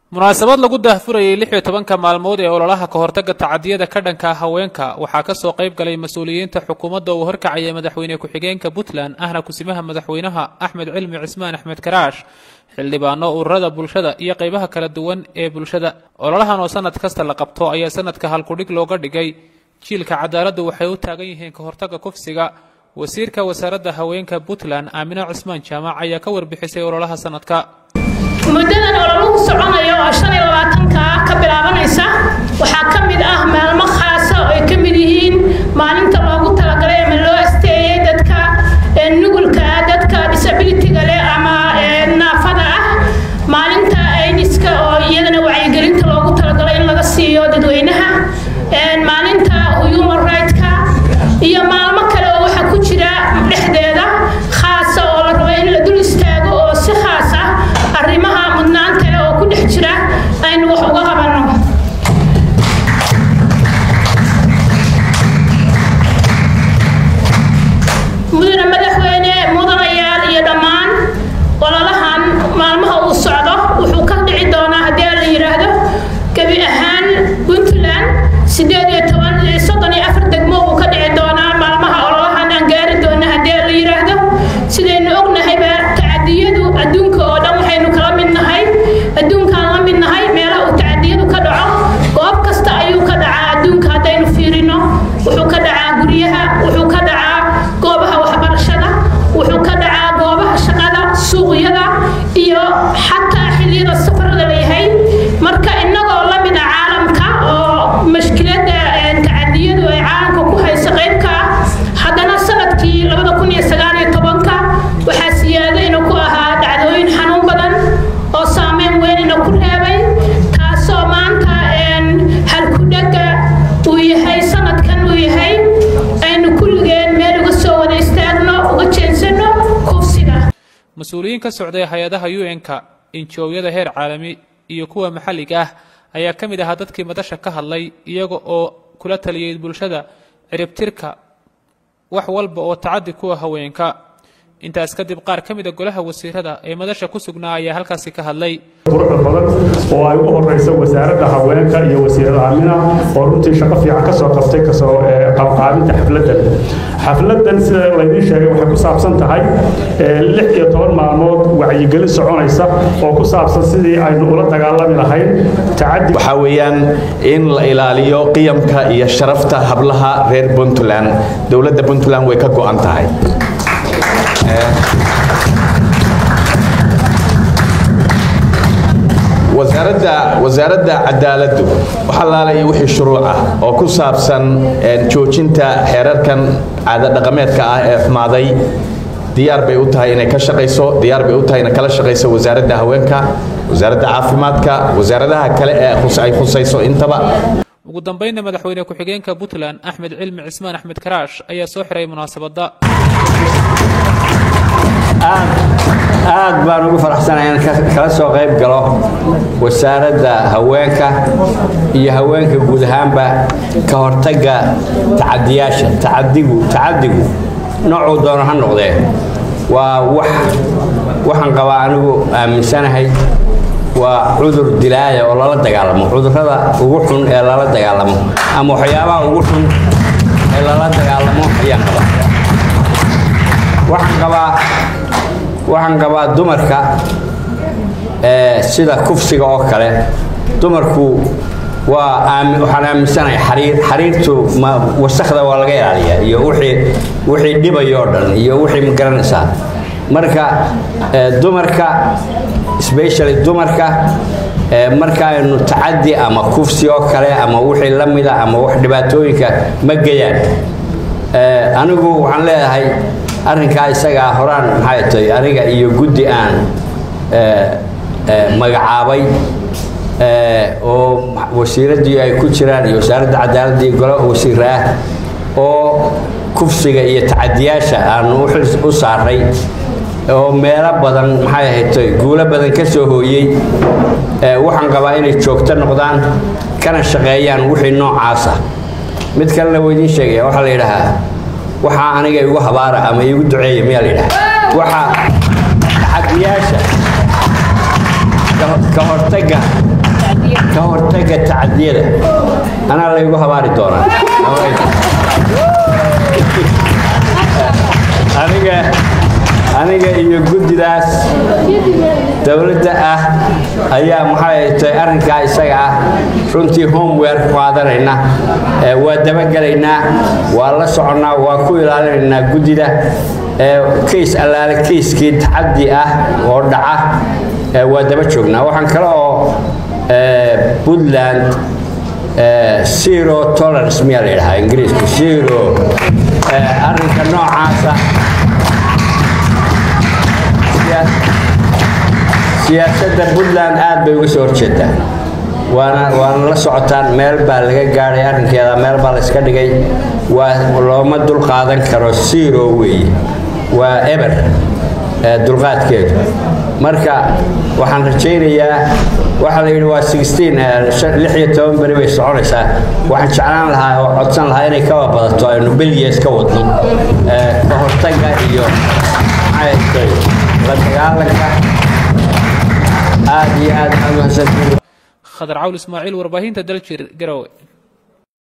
munaasabad lagu daahfurayay lix iyo tobanka maalmood ee ololaha ka hortagga tacadiyada ka dhanka haweenka waxaa kasoo qayb galay mas-uuliyiinta xukuumadda uu horkacaya madaxweyne ku-xigeenka puntland ahna kusimaha madaxweynaha axmed cilmi cismaan axmed karaash xildhibaano ururada bulshada iyo qaybaha kala duwan ee bulshada ololahan oo sanad kasta la qabto ayaa sanadka halkudhig looga dhigay jiilka cadaaladdu waxay u taagan yihiin ka hortagga kufsiga wasiirka wasaaradda haweenka puntland aamino cismaan jaamac ayaa ka warbixisay ololaha sanadka muddadan ololuhu soconayo oo shan iyo labaatanka ah ka bilaabanaysa waxaa ka mid ah maalmo khaasa oo ay ka mid yihiin maalinta loogu talagalay ama loo asteeyey dadka nugulka ah dadka disabilityga leh ama naafada ah maalinta ayniska oo iyadana wacyigelinta loogu talagalay in laga siiyo dadweynaha maalinta human right-ka iyo maalmo kale oo waxaa ku jira dhexdeeda khaasa oo la rabo in la dul istaago oo si khaas ah arrimaha mudnaanta leh oo ku dhex jira aynu wax uga qabanno mudane madaxweyne mudanayaal iyo dhammaan ololahan maalmaha uu socdo wuxuu ka dhici doonaa haddii la yidhaahdo gebi ahaan puntland sideed iyo toban soddon iyo afar degmo uu ka dhici doonaa maalmaha ololahan aan gaari doona haddii la yidhaahdo sidaynu ognahayba tacadiyadu adduunka oo dhan waxaynu kala mid nahay adduunkaan la mid nahay meelaha uu tacadiyadu ka dhaco goob kasta ayuu ka dhacaa adduunka haddaynu fiirino wuxuu ka dhacaa guryaha wuxuu ka dhacaa goobaha waxbarashada wuxuu ka dhacaa goobaha shaqada suuqyada iyo xataa xilliyada safarada layahay marka innagoo la mid ah caalamka oo mashkilada tacadiyadu ay caalamka ku hayso qaybka ah haddana sanadkii labada kun iyo sagaal iyo tobanka waxaa siyaadayna ku ahaa dhacdooyin xanuun badan oo saameyn weynina ku reebay taasoo maanta halkudhaga uu yahay sanadkan uu yahay aynu kulligeen meel uga soo wada istaagno uga jeensano kufsiga mas-uuliyiin ka socday hay-adaha u n-ka injoowyada heer caalami iyo kuwa maxalliga ah ayaa ka mid ahaa dadkii madasha ka hadlay iyaga oo kula taliyey bulshada ciribtirka wax walba oo tacadi kuwa haweenka intaas kadib qaar ka mid a golaha wasiirada ee madasha ku sugnaa ayaa halkaasi ka hadlay quruxda badan oo ay ugu horeyso wasaaradda haweenka iyo wasiirada amina oo runtii shaqo fiican ka soo qabtay kasoo qabqaabinta xafladdan xafladdan sida laydiin sheegay waxay ku saabsan tahay lix iyo toban maalmood wacyigelin soconaysa oo ku saabsan sidii aynu ula dagaalami lahayn tacadi waxaa weeyaan in la ilaaliyo qiyamka iyo sharafta hablaha reer puntland dowladda puntland way ka go'an tahay wasaaradda wasaaradda cadaaladdu waxa laalaya wixii shuruuc ah oo ku saabsan joojinta xeerarkan caada dhaqameedka ah ee xumaaday diyaar bay u tahay inay ka shaqayso diyaar bay u tahay inay kala shaqayso wasaaradda haweenka wasaaradda caafimaadka wasaaradaha kale ee ay khusayso intaba ugu dambeynna madaxweyne ku-xigeenka puntland axmed cilmi cismaan axmed karaash ayaa soo xiray munaasabadda aad baan ugu faraxsanahay inaan kala soo qayb galo wasaaradda haweenka iyo haweenka guud ahaanba ka hortagga tacadiyaasha tacadigu tacadigu noocuu doono ha noqdee waa wax waxaan qabaa anigu aaminsanahay waa cudur dilaaya oo lala dagaalamo cudurrada ugu xun ee lala dagaalamo ama waxyaabaha ugu xun ee lala dagaalamo ayaan qabaa waxaan qabaa waxaan qabaa dumarka sida kufsiga oo kale dumarku waa waxaan aaminsanahay xariir xariirtu wasakda waa laga ilaaliyaa iyo wixii wixii dhibayo oo dhan iyo wixii ma garanaysaa marka dumarka especially dumarka marka aynu tacadi ama kufsi oo kale ama wixii la mida ama wax dhibaatooyinka ma geyaan anigu waxaan leedahay arrinkaa isagaa horaan maxay tahay aniga iyo guddi aan magacaabay oo wasiiraddii ay ku jiraan iyo wasaaradda cadaaladda iyo golo wasiira ah oo kufsiga iyo tacadiyaasha aanu u saaray oo meelo badan maxay ahayd guulo badan ka soo hooyey waxaan qabaa inay joogto noqdaan kana shaqeeyaan wixii noocaasa mid kalena waa idiin sheegaya waxaa la yidhahaa waxaa aniga igu habaara ama iigu duceeya miyaa la yidhaha waxa taxadiyaasha ka- ka hortagga ka hortagga tacadiyada anaa laygu habaari doonaa aniga aniga iyo guddidaas dowladda ah ayaa maxay tahay arrinkaa isaga ah runtii homewear ku qaadanayna ee waa dabagelaynaa waa la soconnaa waa ku ilaalinaynaa guddida ee kays allaale kayskii tacaddi ah oo dhaca ee waa daba joognaa waxaan kale oo ee, puntland ee, zero tolerance miyaa la yidhahaa ingiriisku zero ee, arrinka noocaasa siyaa- siyaasadda puntland aad bay uga soo horjeedaa waana waana la socotaan meel baa laga gaadhay arrinkeeda meel baa la iska dhigay waa looma dul qaadan karo zero weeye waa eber ee dulqaadkeedu marka waxaan rajaynayaa waxaa la yidhi waa 16 ee, shan- lix iyo toban beri bay soconaysaa waxaan jeclaan lahaa oo codsan lahaa inay kaba badato aynu belyees ka wadno ee, ka hortagga iyo maxay tahay la dagaalanka aad iyo aad aad u mahadsantihiin khadar cawl ismaaciil warbaahinta daljir garowe